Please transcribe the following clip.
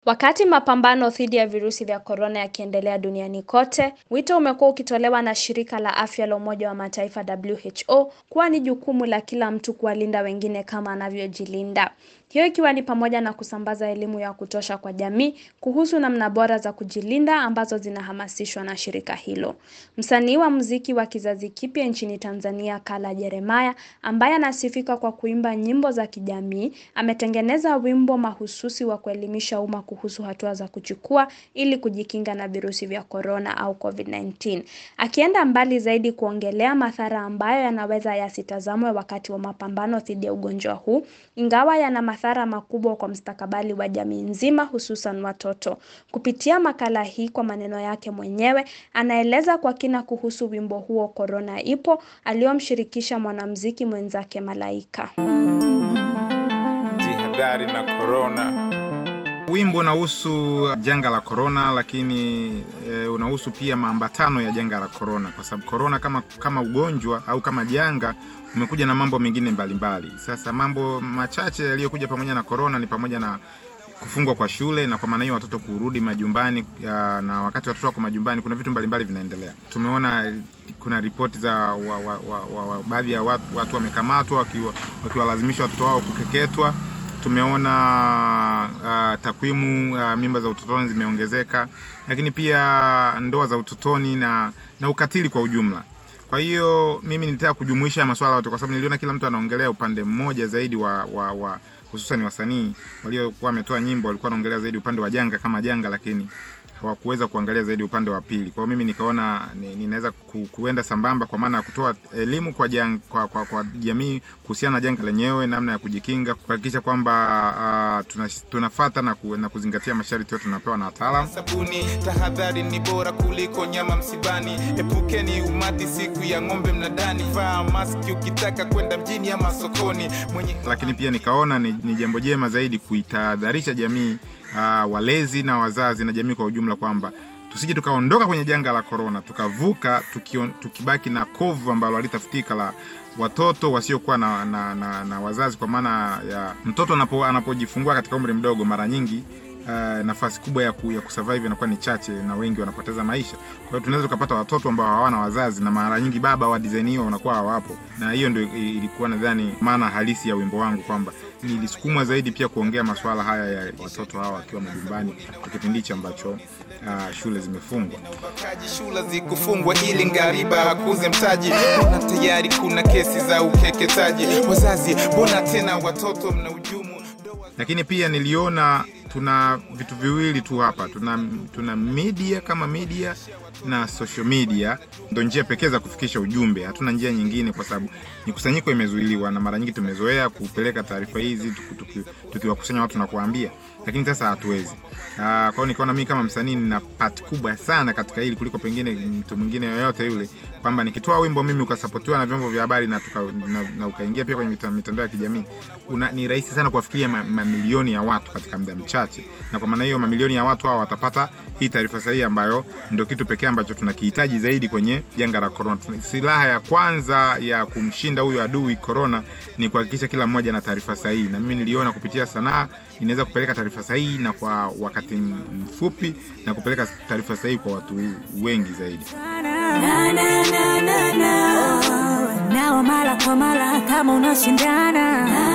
Wakati mapambano dhidi ya virusi vya korona yakiendelea duniani kote, wito umekuwa ukitolewa na shirika la afya la Umoja wa Mataifa WHO kuwa ni jukumu la kila mtu kuwalinda wengine kama anavyojilinda. Hiyo ikiwa ni pamoja na kusambaza elimu ya kutosha kwa jamii kuhusu namna bora za kujilinda ambazo zinahamasishwa na shirika hilo. Msanii wa muziki wa kizazi kipya nchini Tanzania, Kala Jeremiah, ambaye anasifika kwa kuimba nyimbo za kijamii, ametengeneza wimbo mahususi wa kuelimisha umma kuhusu hatua za kuchukua ili kujikinga na virusi vya korona au COVID-19. Akienda mbali zaidi kuongelea madhara ambayo yanaweza yasitazamwe wakati wa mapambano dhidi ya ugonjwa huu, ingawa yana madhara makubwa kwa mustakabali wa jamii nzima hususan watoto. Kupitia makala hii kwa maneno yake mwenyewe, anaeleza kwa kina kuhusu wimbo huo Korona Ipo, aliyomshirikisha mwanamuziki mwenzake Malaika. Jihadhari na korona. Wimbo unahusu janga la korona, lakini e, unahusu pia maambatano ya janga la korona, kwa sababu korona kama, kama ugonjwa au kama janga umekuja na mambo mengine mbalimbali mbali. Sasa mambo machache yaliyokuja pamoja na korona ni pamoja na kufungwa kwa shule na kwa maana hiyo watoto kurudi majumbani ya, na wakati watoto wako majumbani kuna vitu mbalimbali vinaendelea. Tumeona kuna ripoti za wa, wa, wa, wa, wa, baadhi ya watu, watu wamekamatwa wakiwalazimisha watoto wao kukeketwa tumeona uh, takwimu uh, mimba za utotoni zimeongezeka, lakini pia ndoa za utotoni na, na ukatili kwa ujumla. Kwa hiyo mimi nilitaka kujumuisha masuala yote, kwa sababu niliona kila mtu anaongelea upande mmoja zaidi wa, wa, wa hususan wasanii waliokuwa wametoa nyimbo walikuwa wanaongelea zaidi upande wa janga kama janga, lakini hawakuweza kuangalia zaidi upande wa pili. Kwa hiyo mimi nikaona ninaweza ku, kuenda sambamba kwa maana ya kutoa elimu kwa, jang, kwa, kwa, kwa jamii kuhusiana na janga lenyewe, namna ya kujikinga, kuhakikisha kwamba uh, tuna, tunafata na, ku, na kuzingatia masharti yote tunapewa na wataalamu. Sabuni, tahadhari ni bora kuliko nyama msibani. Epukeni umati siku ya ng'ombe mnadani. Vaa maski ukitaka kwenda mjini ama sokoni. Mwenye... Lakini pia nikaona ni, ni jambo jema zaidi kuitahadharisha jamii uh, walezi na wazazi na jamii kwa ujumla kwamba tusije tukaondoka kwenye janga la korona tukavuka tukion, tukibaki na kovu ambalo halitafutika la watoto wasiokuwa na, na, na, na wazazi, kwa maana ya mtoto anapo, anapojifungua katika umri mdogo mara nyingi Uh, nafasi kubwa ya, ku, ya kusurvive inakuwa ni chache na wengi wanapoteza maisha. Kwa hiyo tunaweza tukapata watoto ambao hawana wazazi na mara nyingi baba wa design hiyo wanakuwa hawapo, na hiyo ndio ilikuwa nadhani maana halisi ya wimbo wangu kwamba nilisukumwa zaidi pia kuongea masuala haya ya watoto hawa wakiwa majumbani kwa kipindi hichi ambacho uh, shule zimefungwa. Shule zikufungwa ili ngariba hakuze mtaji, mbona tayari kuna kesi za ukeketaji? Wazazi, mbona tena watoto mna ujumu? Lakini pia niliona tuna vitu viwili tu hapa, tuna, tuna media kama media na social media ndo njia pekee za kufikisha ujumbe. Hatuna njia nyingine, kwa sababu mikusanyiko imezuiliwa na mara nyingi tumezoea kupeleka taarifa hizi tukiwakusanya watu na kuwaambia, lakini sasa hatuwezi. Kwa hiyo nikaona mimi kama msanii nina part kubwa sana katika hili kuliko pengine mtu mwingine yoyote yule, kwamba nikitoa wimbo mimi ukasapotiwa na vyombo vya habari na, tuka, na, na ukaingia pia kwenye mitandao ya kijamii, ni rahisi sana kuwafikiria mamilioni ya watu katika muda mchache, na kwa maana hiyo mamilioni ya watu hao watapata hii taarifa sahihi ambayo ndio kitu pekee ambacho tunakihitaji zaidi kwenye janga la korona. Silaha ya kwanza ya kumshinda huyu adui korona ni kuhakikisha kila mmoja na taarifa sahihi, na mimi niliona kupitia sanaa inaweza kupeleka taarifa sahihi na kwa wakati mfupi na kupeleka taarifa sahihi kwa watu wengi zaidi. Na, na, na, na, na. Nao mara kwa mara kama unashindana